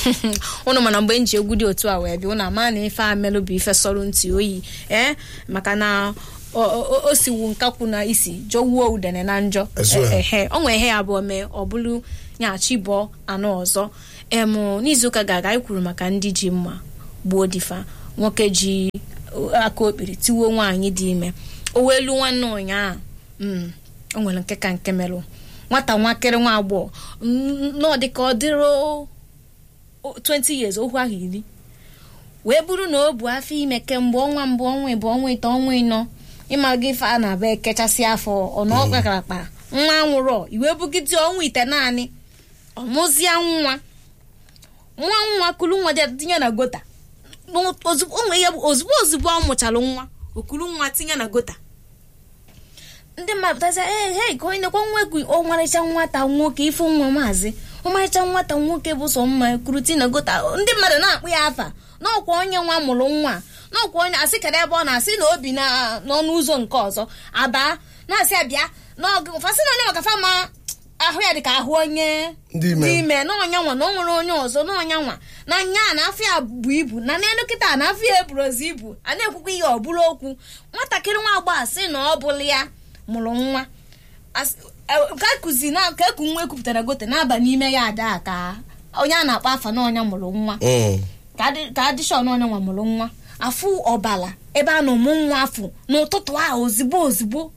ụnụ mana mgbe m ji egwu dị otu a wee bịa ụnụ ama na ife amelụ bụ ife sọrọ ntị oyi ee maka na o- o o siwu nkakwu na isi jọwuo udene na njọ Ezu ya. ehe o nwee ihe ya abụọ mee ọ bụrụ nyachi bụọ anọ ọzọ em n'izuụka ga-aga anyị kwuru maka ndị ji mma gbuo difa nwoke ji aka okpiri tiwuo nwaanyị dị ime o wee lu nwanne ụnyaahụ mm, o nwere nke ka nke merụ nwata nwakịrị nwa agbọghọ nọ dịka ọ dịrị o- 20 years ohu ahụ iri wee bụrụ na o bu afọ ime kemgbe ọnwa mbụ ọnwa ịbụ ọnwa ịtọ ọnwa ịnọ ịmaga ife a na-aba ekechasị afọ ọnụ ọkpakarakpa nwa nwụrụ iwe bugide ọnwa ite naanị ọmụzịa nwa nwa nwa kulu nwa dị tinye na gota N'o- ozugbo o nwere ihe bụ ozugbo ozugbo ọ mụchara nwa okulu nwa tinye na gota ndị mmadụ pụtasị ee hei ka onye nekwa nwa egwu ọmarịcha nwata nwoke ife nwa maazị ọmarịcha nwata nwoke bụ sọ mma kwuru ti na gota ndị mmadụ na-akpụ ya afa n'ọkwa onye nwa mụrụ nwa n'ọkwa onye asị kedụ ebe ọ na-asị na obi na n'ọnụ ụzọ nke ọzọ aba na-asị abịa n'ọgụ fasị na onye maka fama ahụ ya dịka ahụ onye Ndị ime. dị ime na ọnya nwa na o nwere onye ọzọ na ọnya nwa na nya na afọ ya bụ ibu na n'elu kịta na afọ ya eburozi ibu a na-ekwukwa ihe ọ bụrụ okwu nwatakịrị nwa agbọghọ sị na ọ bụla ya mụrụ nwa As- e- ka kuzi na ka eku nwa ekwupụtara gote na-aba n'ime ya ada ka onye a na-akpọ afa na ọnya mụrụ nwa Mm. ka adị- ka adịshọn onye nwa mụrụ nwa afụ ọbala ebe a na-ụmụ nwa afụ n'ụtụtụ ahụ ozigbo ozigbo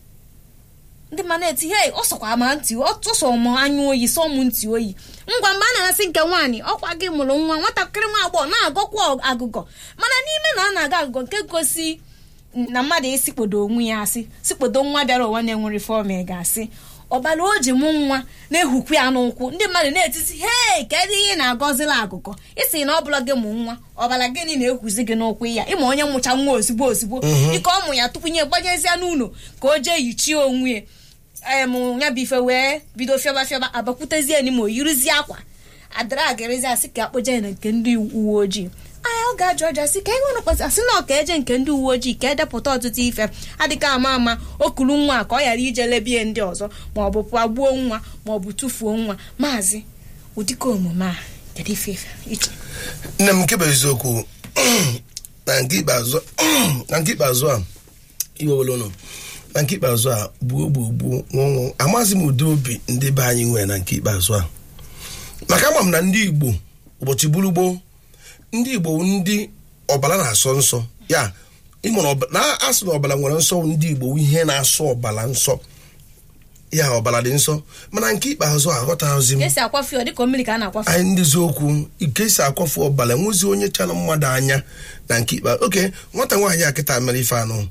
ndị mma na-eti hei ọ sọkwa ma ntị ọ tụsọ m anya oyi sọ m ntị oyi ngwa mgbe a na-asị nke nwaanyị ọkwa gị mụrụ nwa nwatakịrị nwa agbọghọ na-agọkwa agụgọ mana n'ime na ọ na-aga agụgọ nke gosi na mmadụ esikpodo onwe ya asị sikpodo nwa bịara ụwa na-enwere fọm ị ga-asị ọbara o ji mụ nwa na-ehukwu ya n'ụkwụ ndị mmadụ na-etiti hei kedu ihe ị na-agọzila agụgọ isi na ọ bụla gị mụ nwa ọbara gịnị na-ekwuzi gị n'ụkwụ ya ịma onye mụcha nwa ozigbo ozigbo ike ọ mụ ya tupu nye gbanyezie n'ụlọ ka o jee yichie onwe ya em ya bụ ife wee bido fịọba fịọba abakwutezie n'ime oyirizie akwa adara agarizi asị ka akpọje ya na nke ndị uwe ojii anya ọ ga-ajụ ọjọọ asị ka enwere kpọsị asị na ọka eje nke ndị uwe ojii ka edepụta ọtụtụ ife adịka ama ama o kuru nwa a ka ọ ghara ije lebie ndị ọzọ ma ọ bụ pụọ gbuo nwa ma ọ bụ tụfuo nwa maazị ụdịka omume a kedu ife ife iche nne m nke bụ eziokwu na nke ikpeazụ na nke ikpeazụ a iwe wele ụnụ na nke ikpeazụ a gbuo gbuo gbuo nwụọ amaghịzi m ụdị obi ndị be anyị nwere na nke ikpeazụ a maka ama m na ndị igbo ụbọchị buru gboo ndị igbo wụ ndị ọbara na-asọ nsọ ya ịmụrụ ọba- na asị na ọbara nwere nsọ wụ ndị igbo wụ ihe na-asọ ọbara nsọ ya ọbara dị nsọ mana nke ikpeazụ a aghọtaghịzi m ka esi akwafe ọ dịka mmiri ka a na-akwafe anyị ndị eziokwu ike si akwafu ọbara nwezi onye chara mmadụ anya na nke ikpe oke nwata nwaanyị a kịta mere ife anụ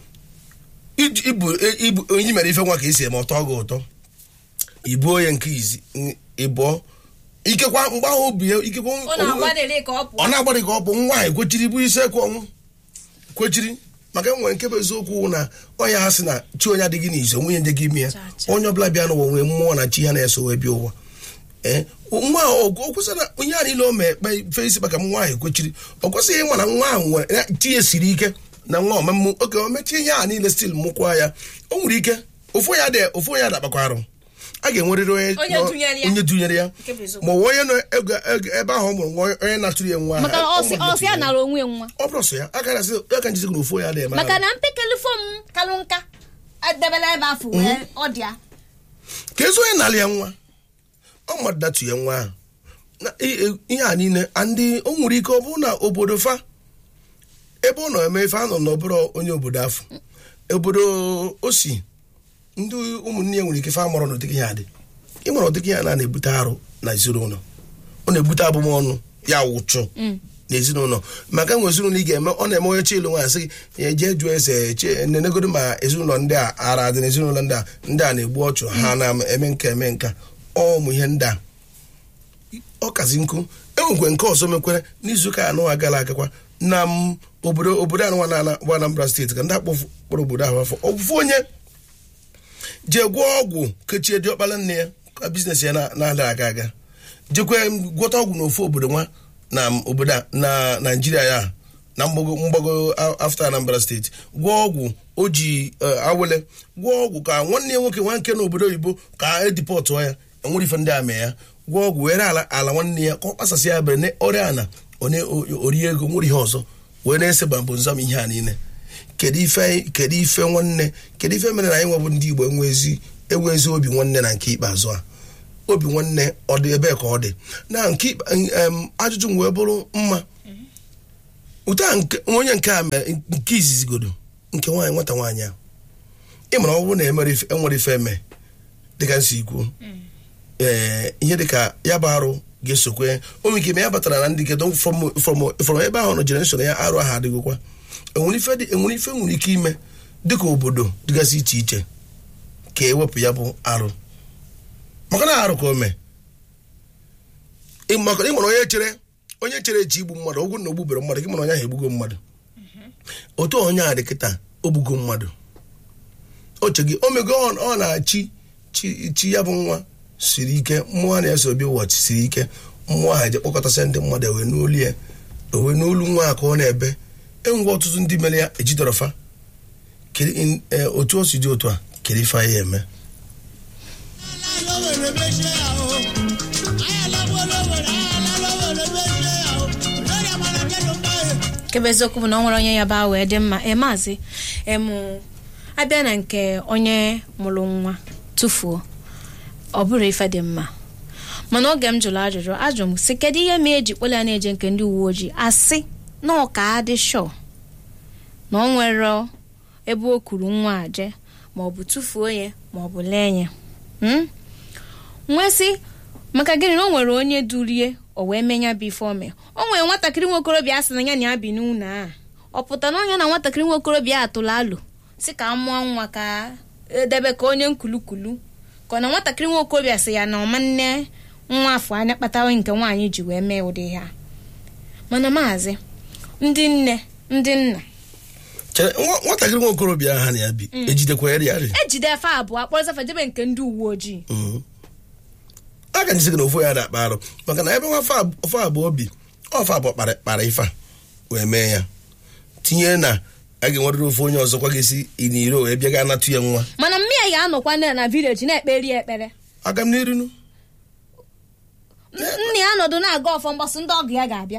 Iji- ibu e- ibu onye mere ife nwa ka esi eme ọtọ gị ụtọ ibuo ya nke izi n- ịbụọ ikekwa mgbe ahụ obi ya ikekwa ọ na-agbadere ka ọ pụọ ọ na-agbadị ka ọ bụ nwaanyị kwechiri bụ isi ekwe ọnwụ kwechiri maka enwere nke bụ eziokwu na ọnya ha sị na chi onye adịghị n'izu nwunye ndị gị ime ya Cha, cha. onye ọbụla bịa n'ụwa nwee mmụọ na chi ha na-eso wee bịa ụwa ee nwa ahụ o kwesịrị na onye a niile o mee ekpe ife isi maka nwa ahụ kwechiri ọ kwesịghị ịma na nwa ahụ nwere ya- chi ya siri ike na nwa ọmemmụ oke o mechie ihe a niile stil mụkwa ya o nwere ike ofu onye adị ofu onye adakpakwa arụ a ga-enwerịrị onye Onye nọ- dunyere ya. onye dunyere ya Nke bụ eziokwu. ma ọ bụ onye nọ ego- ego- ebe ahụ ọ mụrụ nwa onye na-atụrụ ya nwa maka ahụ, ọsị ọ mụrụ ọsị ya ya. nara onwe nwa ọ bụrụ sọ ya a gaghị asị ya ka njizi na ofu onye adịghị maka na mpekele fom kalụ nka edebela ebe afọ wee ọ dị ya ka ezi onye na-alị ya nwa ọ mmadụ datu ya nwa ahụ na i- i- ihe a niile a ndị o nwere ike ọ bụrụ na obodo fa ebe ọ nọ eme ife a nọ n'ọbụrụ onye obodo afọ obodo o si ndị ụmụnne ya nwere ike fa mụrụ n'ụdịka ihe adị ịmụrụ ụdịka ihe a na-ebute arụ na ezinụlọ ọ na-ebute abụmọnụ ya wụchụ n'ezinụlọ maka nwe ezinụlọ ị ga-eme ọ na-eme onye chielu nwaanyị sị gị ya jee jụọ ese che nenegodo ma ezinụlọ ndị a ara dị n'ezinụlọ ndị a ndị a na-egbu ọchụ ha na-eme nka eme nka ọ ụmụ ihe ndị a ọ kazi nkụ enwekwe nke ọzọ mekwere n'izuụka anụ a gara agakwa na m obodo obodo anụnwa na bụ Anambra steeti ka ndị akpọkpọrọ obodo ahụ afọ ofufu onye jee gwọọ ọgwụ kechie diọkpara nne ya ka biznes ya na- na-ada aga aga jekwe gwọta ọgwụ n'ofu obodo nwa na m obodo a na naijiria ya na mgbago mgbago a- afta Anambra steeti gwọọ ọgwụ o ji eh, awele gwọọ ọgwụ ka nwanne ya nwoke nwa nke n'obodo oyibo ka edipọtụọ ya enwere ife ndị a mee ya gwọọ ọgwụ were ala ala nwanne ya ka ọ kpasasị ya bere ọrịa ana onye orie ego nwere ihe ọzọ wee na-ese bambụ nzam ihe a niile kedu ife kedu ife nwanne kedu ife mere na anyị nwebụ ndị igbo enwezi enwezi obi nwanne na nke ikpeazụ a obi nwanne ọ dị ebe ka ọ dị na nke ikpe- em, ajụjụ m wee bụrụ mma ụta nke onye nke a mere nke izizigodo nke nwaanyị nwata nwaanyị a ị mara ọ bụrụ na emere ife- enwere ife eme dịka nsi ikwu ee ihe dịka ya bụ arụ ga-esokwe onwe ike ma ya batara na ndị kedo from from from ebe ahụ nọ jenereshọn ya arụ ahụ adịghịkwa enwere ife dị- enwere ife nwere ike ime dịka obodo dịgasị iche iche ka ewepụ ya bụ arụ maka na arụ ka o mee Ị- maka na ị mara onye chere onye chere echi igbu mmadụ ogwu na ogbubere mmadụ gị mara onye ahụ egbugo mmadụ otu onye a dị kịta ogbugo mmadụ oche gị omego ọ ọ na-achị chi chi ya bụ nwa siri ike mmụọ a na-eso obi ụbọchị siri ike mmụọ ahụ eje kpọkọtasị ndị mmadụ ewe n'olu ya ewe n'olu nwa a ka ọ na-ebe enwe ọtụtụ ndị mere ya ejidọrọfa Kedu in- eh, otu o si dị otu a kedu ife anyị eme kebe eziokwu bụ na ọ nwere onye ya baa wee dị mma ee maazị emụ abịa na nke onye mụrụ nwa tụfuo ọ bụrụ ife dị mma mana oge m jụrụ ajụjụ ajụ m sị kedu ihe ma eji kpọla ya na-eje nke ndị uwe ojii asị na ọ ka adị shọ na ọ nwere ebe o kuru nwa aje ma ọ bụ tụfuo ya ma ọ bụ lee ya Hmm? nwee sị maka gịnị na o nwere onye durie o wee menya bụ ife ome o nwere nwatakịrị nwa okorobịa a sị na ya na ya bi n'ụlọ a ọ pụta na onye na nwatakịrị nwa okorobịa atụrụ alụ si ka a mụọ nwa ka edebe ka onye nkulukulu ka ọ na nwatakịrị nwa okorobịa sị ya na ọma nne nwa afọ anya kpatawa nke nwaanyị ji wee mee ụdị ha mana maazị ndị nne ndị nna chere nwa- nwatakịrị nwa okorobịa ahụ ha na ya bi ejidekwa ya rịarị ejide efe abụọ akpọrọzafa jebe nke ndị uwe ojii a ka nyesi gị na ofu ya na-akpa arụ maka na ebe nwa ofe abụọ bi ofe abụọ kpara kpara ife a wee mee ya tinye na a ga-enwerịrị ofe onye ọzọkwa ga-esi n'iro wee bịa ga anatụ ya nwa mana mmịa ya anọkwa na na vileji na-ekperi ya ekpere aga m n'irinu nna ya nọdụ na-aga ọfọ mgbasị ndị ọgụ ya ga-abịa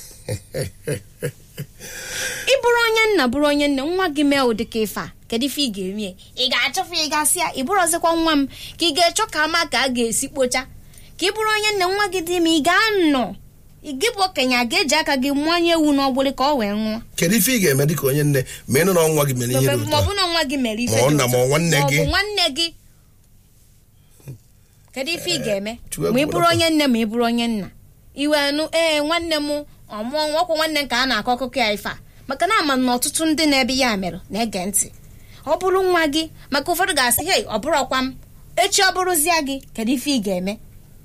ị bụrụ onye nna bụrụ onye nne nwa gị mee ụdị ka ife a kedu ife ị ga-eme ị ga-achọfe ị gasị ya ị bụrụzikwa nwa m ka ị ga-echọ ka ama ka a ga-esi kpocha ka ị bụrụ onye nne nwa gị dị ime ị ga-anọ gị bụ okenye a ga-eji aka gị mụanye ewu n'ọgbụrị ka ọ wee nwụọ kedu ife ị ga-eme dịka onye nne ma ịnụ na nwa gị mere ihe dị ma ọ ụtọ bụ na nwa gị mere ife Ma ọ dị nna otu ma ọ a, nwanne ma ọ gị. bụ nwanne gị kedu ife ị ga-eme Chukwu ma ị ekwurekwa. bụrụ onye nne ma ị bụrụ onye nna iwe nụ ee nwanne m ọmụọ nwa ọkwụ nwanne nke a na-akọ akụkọ ya ife a maka na ama na ọtụtụ ndị na-ebe ya mere na-ege ntị ọ bụrụ nwa gị maka ụfọdụ ga-asị hei ọ bụrụ ọkwa m echi ọ bụrụzia gị kedu ife ị ga-eme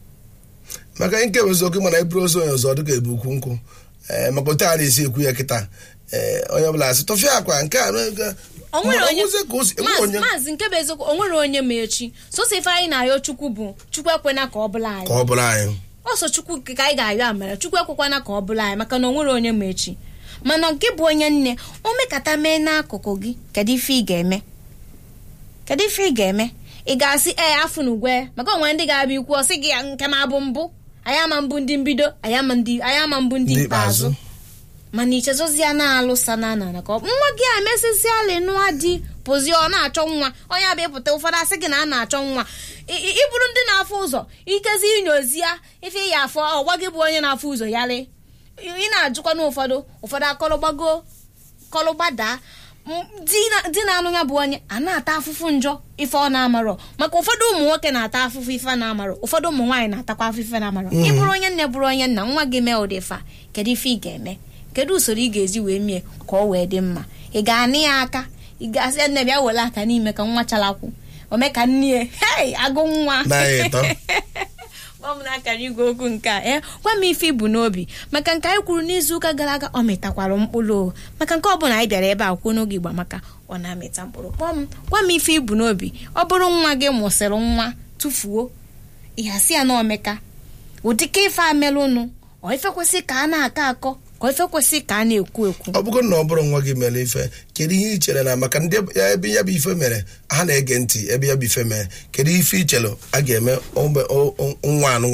maka nke bụ eziokwu mana eburu ozu onye ọzọ dịka ebu ukwu nkwụ ee maka otu a na-esi ekwu ya kịta ee onye ọbụla asị tọfịa akwa nke a na- o nwere Ma ọ onye bụzie ka o si- enweghị Maazị- onye maazị nke bụ eziokwu o nwere onye ma echi soso ife anyị na-ayọ chukwu bụ chukwu ekwena ka ọ bụla anyị ka ọ bụrụ anyị ọsọ chukwu nke ka anyị ga-ayọ amara chukwu ekwekwana ka ọ bụla anyị maka na o nwere onye ma echi mana nke bụ onye nne o mekata mee n'akụkụ gị kedu ife ị ga-eme kedu ife ị ga-eme ị ga-asị ee afụ na ugwe maka onwe ndị ga-abịa ikwu ọsị gị nke m abụ mbụ anyị ama mbụ ndị mbido anyị ama ndị anyị ama mbụ ndị Ndị ikpeazụ ikpeazụ. mana ichezozia na-alụsa na na na ka ọ- nwa gị a emesịsịala nụa di pụzie ọ na-achọ nwa onye abịa ịpụta ụfọdụ asị gị na a na-achọ nwa I- i- ịbụrụ ndị na-afụ ụzọ ikezi inyozi ya ife ya afọ ọgwa gị bụ onye na-afụ ụzọ ya lee ị na-ajụkwa na ụfọdụ ụfọdụ akọlụgbago kọlụgbadaa M- di na- di na-anụ ya bụ onye a na-ata afụfụ njọ ife ọ na-amarọ maka ụfọdụ ụmụ nwoke na-ata afụfụ ife na-amarọ ụfọdụ ụmụ nwaanyị na-atakwa afụfụ ife na-amarọ ị bụrụ onye nne bụrụ onye nna nwa gị mee ụdị fa kedu ife ị ga-eme kedu usoro ị ga-ezi wee mie ka ọ wee dị mma ị ga-anị ya aka ị ga-asị ya, nne bịa were aka n'ime ka nwa chalakwu ome ka nne ya hei agụ nwa na-anyị ịtọ gwa m n'akara igwe okwu nke a ee gwa m ife ibu n'obi maka nke anyị kwuru n'izuụka gara aga ọ mịtakwara mkpụrụ o. maka nke ọbụla anyị bịara ebe a kwuo n'oge igba maka ọ na-amịta mkpụrụ kpọọ m gwa m ife ibu n'obi ọ bụrụ nwa gị mụsịrị nwa tụfuo ịhasị ya na omeka ụdịka ife amelụnụ ọ ife kwesị ka a na-akọ akọ ka ife kwesị ka a na-ekwu ekwu ọ bụgo na ọ bụrụ nwa gị mere ife kedu ihe i chere na maka ndị ya ebe ya bụ ife mere ha na-ege ntị ebe ya bụ ife mere kedu ife i chere a ga-eme ogbe- o- o- nwa anụnwa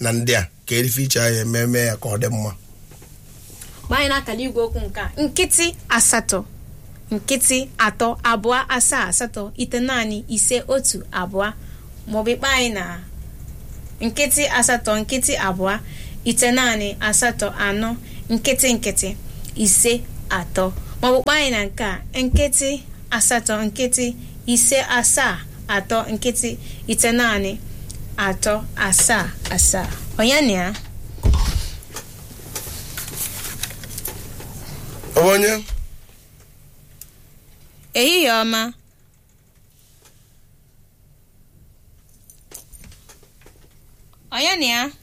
na ndị a ka erife iche anya ememe ya ka ọ dị mma mgbe anyị na-akala igwe okwu nke a nkịtị asatọ nkịtị atọ abụọ asaa asatọ ite naanị ise otu abụọ maọbụ ikpe anyị na nkịtị asatọ nkịtị abụọ ite naanị asatọ anọ nkịtị nkịtị ise atọ maọbụ kpaa anyị na nke a nkịtị asatọ nkịtị ise asaa atọ nkịtị ite naanị atọ asaa asaa onye na ya ọ bụ onye ehihie ọma onye na ya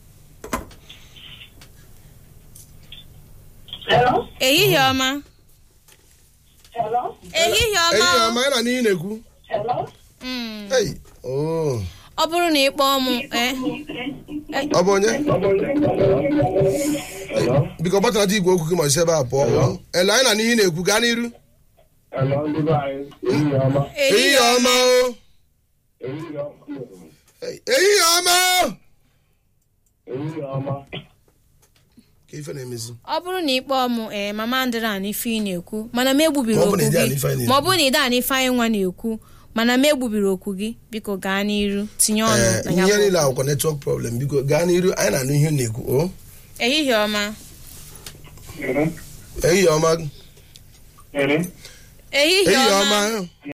Hello? ehihie ọma Hello? ehihie ọma ehihie o. ọma ya na n'ihi na-ekwu Hello? Mm. Ei, oo. ọ bụrụ na ị kpọọ m eh, ọ bụ onye biko gbatanata igwe okwu gị ma si ebe a pụọ ele anyị na n'ihi na-ekwu gaa n'iru Hello, ndị be anyị. Ehihie ọma. ehihie ọma o Ehihie ọma. Ei, ehihie ọma o Ehihie ọma. ka ife na-emezi ọ bụrụ na ị kpọọ m ee mama ndịra na ife ị na-ekwu mana m egbubiri Ma ọ bụ okwu na ị dị gị ana ife anyị na-ekwu. ma ọ bụrụ na ị daa na ife anyị nwa na-ekwu mana m egbubiri okwu gị biko gaa n'iru tinye ọnụ ee na ya ihe bụ niile okwu. akwụkwọ netwọk problem biko gaa n'iru anyị na-anụ ihe ị na-ekwu o ehihie ọma Mhm. ehihie ọma Mhm. ehihie ehihie ọma ọma